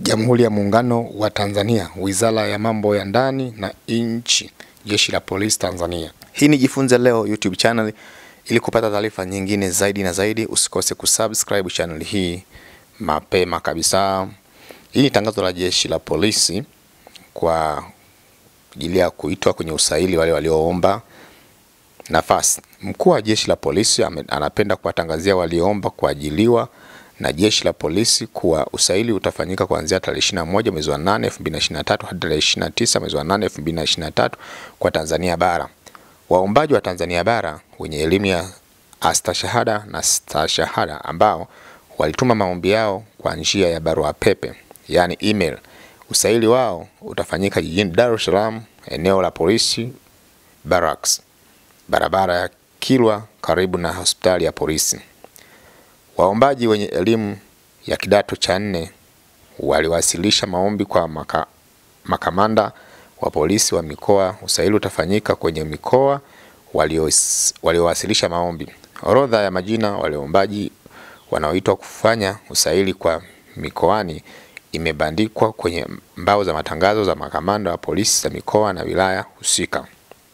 Jamhuri ya Muungano wa Tanzania, Wizara ya Mambo ya Ndani na Nchi, Jeshi la Polisi Tanzania. Hii ni Jifunze Leo YouTube channel. Ili kupata taarifa nyingine zaidi na zaidi, usikose kusubscribe channel hii mapema kabisa. Hii ni tangazo la Jeshi la Polisi kwa ajili ya kuitwa kwenye usaili wale walioomba nafasi. Mkuu wa Jeshi la Polisi ame- anapenda kuwatangazia walioomba kuajiliwa na Jeshi la Polisi kuwa usaili utafanyika kuanzia tarehe 21 mwezi wa 8 2023 hadi tarehe 29 mwezi wa 8 2023 kwa Tanzania bara. Waombaji wa Tanzania bara wenye elimu ya astashahada na stashahada ambao walituma maombi yao kwa njia ya barua pepe, yaani email. Usaili wao utafanyika jijini Dar es Salaam, eneo la polisi Barracks, barabara ya Kilwa karibu na hospitali ya polisi. Waombaji wenye elimu ya kidato cha nne waliwasilisha maombi kwa maka, makamanda wa polisi wa mikoa. Usaili utafanyika kwenye mikoa walios- waliowasilisha maombi. Orodha ya majina walioombaji wanaoitwa kufanya usaili kwa mikoani imebandikwa kwenye mbao za matangazo za makamanda wa polisi za mikoa na wilaya husika.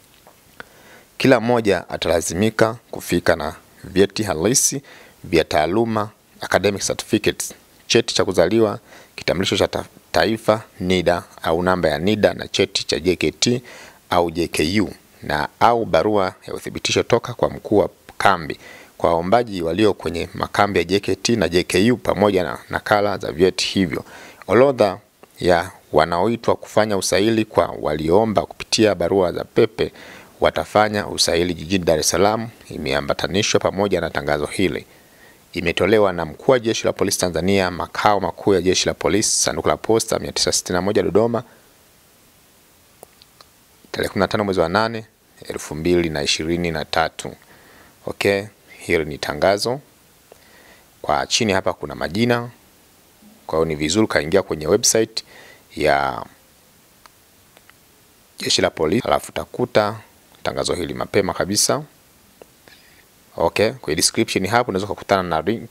Kila mmoja atalazimika kufika na vyeti halisi vya taaluma, academic certificates, cheti cha kuzaliwa, kitambulisho cha ta- taifa NIDA au namba ya NIDA na cheti cha JKT au JKU na au barua ya uthibitisho toka kwa mkuu wa kambi kwa waombaji walio kwenye makambi ya JKT na JKU pamoja na nakala za vyeti hivyo. Orodha ya wanaoitwa kufanya usaili kwa walioomba kupitia barua za pepe watafanya usaili jijini Dar es Salaam imeambatanishwa pamoja na tangazo hili. Imetolewa na mkuu wa jeshi la polisi Tanzania, makao makuu ya jeshi la polisi, sanduku la posta 961 Dodoma, tarehe 15 mwezi wa 8 2023. Okay, hili ni tangazo. Kwa chini hapa kuna majina, kwa hiyo ni vizuri ukaingia kwenye website ya jeshi la polisi, alafu utakuta tangazo hili mapema kabisa. Okay, kwenye description hapo unaweza kukutana na link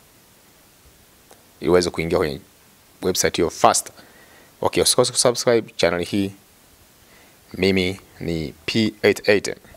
ili uweze kuingia kwenye website hiyo fast. Okay, usikose kusubscribe channel hii. Mimi ni P88.